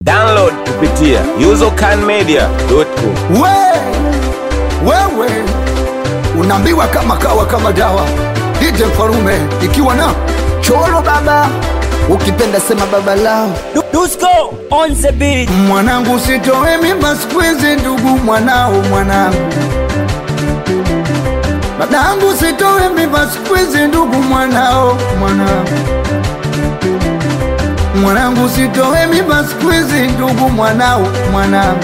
Download kupitia usercanmedia.com. We, wewe unaambiwa kama kawa kama dawa. DJ Mfarume ikiwa na cholo baba, ukipenda sema baba lao. Dusko on the beat. Mwanangu sitoe mimba siku hizi, ndugu mwanao mwanangu. Babangu sitoe mimba siku hizi, ndugu mwanao mwanangu. Mwanangu sitoe mimba siku hizi, ndugu mwanao mwanangu.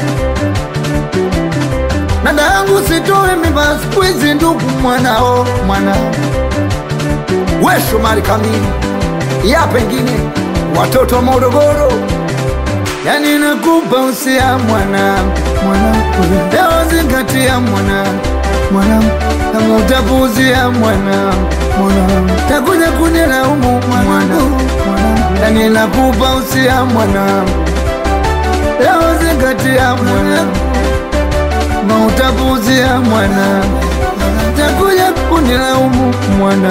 Dadangu sitoe mimba siku hizi, ndugu mwanao mwanangu. We Shomari Kamili, ya pengine watoto wa Morogoro, yani nakupa usia mwanangu, mwanangu, leo zingatia mwanangu, mwanangu, kama utapuuzia mwanangu, mwanangu, takuja kunilaumu mwanangu, mwanangu, yani nakupa usia mwanangu, leo zingatia mwanangu mautapuzia mwana takuja kunilaumu mwana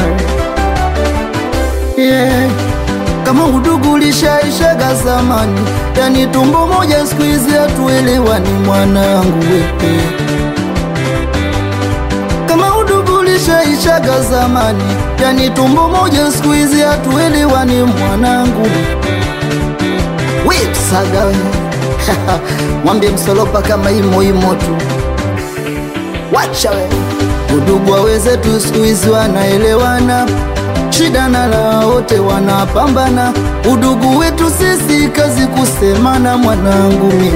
yeah. Kama udugu ulishaishaga zamani, yani tumbo moja siku hizi hatuelewani mwanangu wewe. Kama udugu ulishaishaga zamani, yani tumbo moja siku hizi hatuelewani mwanangu wipsaga we mwambie msolopa kama imo imo tu wacha we udugu wa wenzetu siku hizi wanaelewana shida na la wote wanapambana udugu wetu sisi kazi kusemana mwanangu mi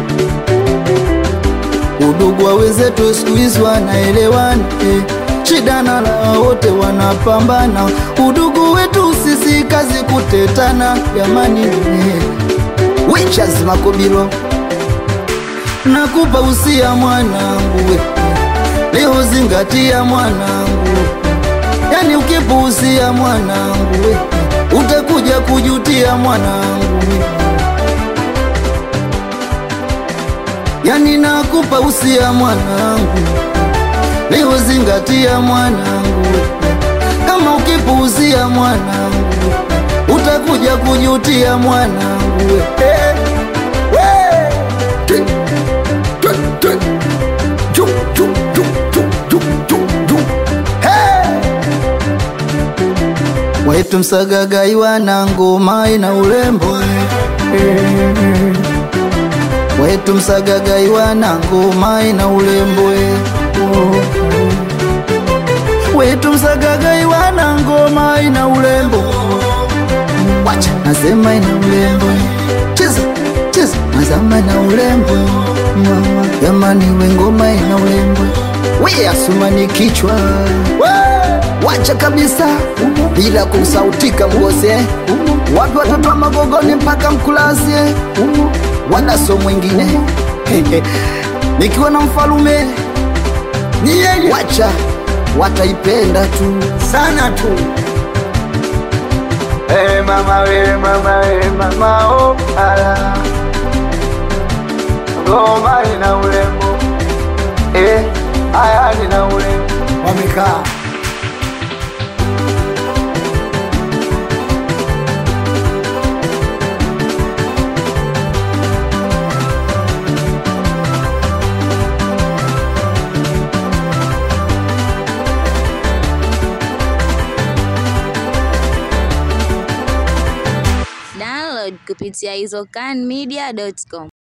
udugu wa wenzetu siku hizi wanaelewana eh. shida na la wote wanapambana udugu wetu sisi kazi kutetana jamani eh. Witches Makobilo, nakupa usia mwanangu, we. leo zingatia mwanangu, yani ukipuusia mwanangu, we. utakuja kujutia mwanangu, we. yani nakupa usia mwanangu, leo zingatia mwanangu, we. kama ukipuusia mwanangu, utakuja kujutia mwanangu, we. Eh. Wetu msagagai wana ngoma ina urembo Wetu msagagai wana ngoma ina urembo Wetu msagagai wana ngoma ina urembo Wacha nasema ina urembo Cheza cheza mazama na urembo Mama jamani we ngoma ina urembo We asumani kichwa Wacha kabisa bila kusautika mgose Wapi watoto wa magogoni mpaka mkulazie Wadaso mwingine Nikiwa na mfalume ni yeye Wacha wataipenda tu sana tu Hey mama we mama we mama oh ala Ngoma ina urembo Eh haya nina urembo Wamekaa Download kupitia izocanmedia.com.